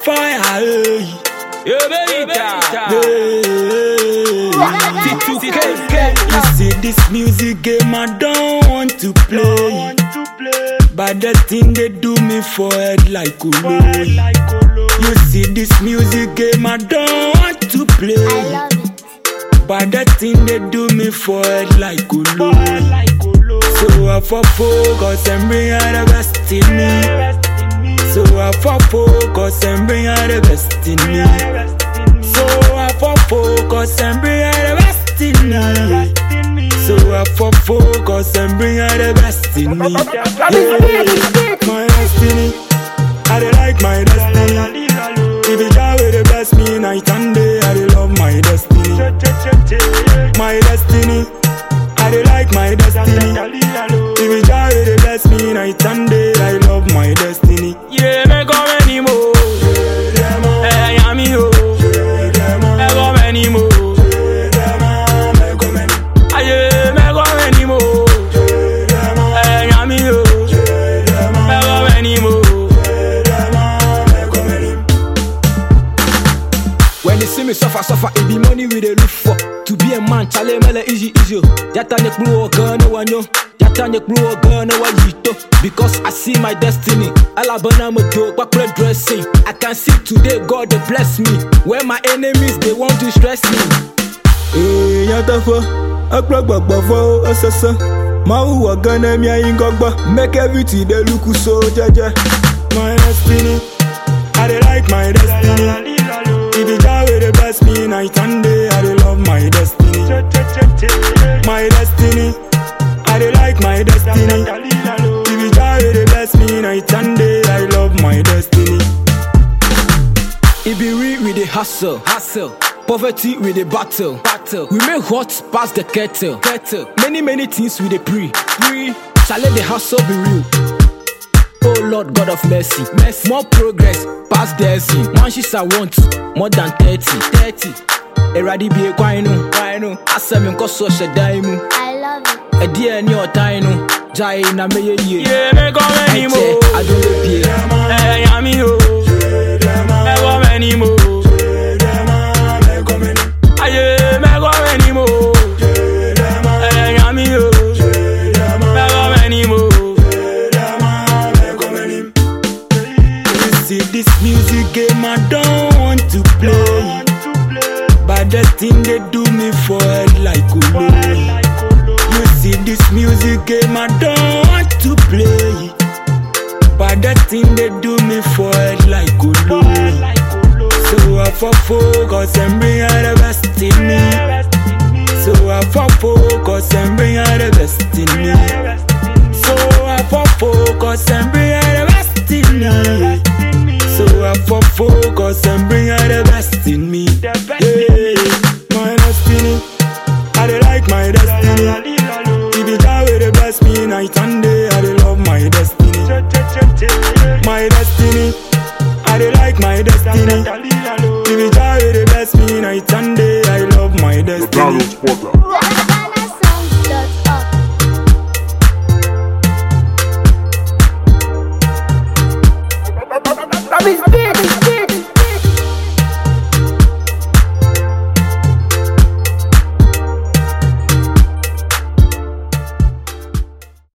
fire. Hey. Yeah, baby, Hey. You see this music game I don't want to play. But the thing they do me for head like Oloy. You see this music game I don't want to I play. love it. But the thing they do me for head like Oloy. So I for focus and bring out the best in me. So I for focus and bring out the best in me. So I for focus and bring out the best in me. So I for focus and bring out the best in me. Yeah. My destiny, I dey like my destiny. If it die with the best me night and day, I dey love my destiny. My destiny, I dey like my destiny. If it die with the best me night and day, I love my destiny. Yeah, me come anymore. Hey, I'm you. Me come anymore. Aye, me come anymore. Hey, I'm you. Me come anymore. When they see me suffer, suffer, it be money we dey look for. To be a man, chale mele easy, easy. oh. Yata nyek blue gun, no one yo. Yata nyek blue gun, no one yito. Because I see my destiny. Alabama mo do, bakre dressing. I can see today God they bless me. Where my enemies they want to stress me. Ee, yatafo, akpọgbọgbọfọ ọsọsọ. Máa hùwà gan-an mi ayin gọgbọ. Make everything dey look so jẹjẹ. My destiny, I dey like my destiny. If it die with the best me night and day, I dey love my destiny. My destiny, I dey like my destiny. If it die with the best me night and day, I love my destiny. It be real with the hustle, hustle. Poverty with the battle, battle. We make hot past the kettle, kettle. Many many things with the pre, pre. Chale the hustle be real. Oh Lord God of mercy, mercy. More progress past the sin. One shit I want more than 30, 30. Eradi be a kwino, kwino. Asem nko so shedan mu. I love it. Edi eni otan no. Jai na meye ye. Yeah, me come Eche, anymore. I don't dey pay. Hey, I'm you. Me come anymore. Aye, me come anymore. Hey, I'm you. Me come anymore. You see this music game I don't want to play. But the thing they do me for head like Oloy. You see this music game I don't want to play. But the thing they do me for head like Oloy. So I for focus and bring out the best in me. So I for focus and bring out the best in me. So I for focus and bring out the best in me. So I for focus and bring out the best in me. Yeah, my destiny, I dey like my destiny. If it die with the best me night and day,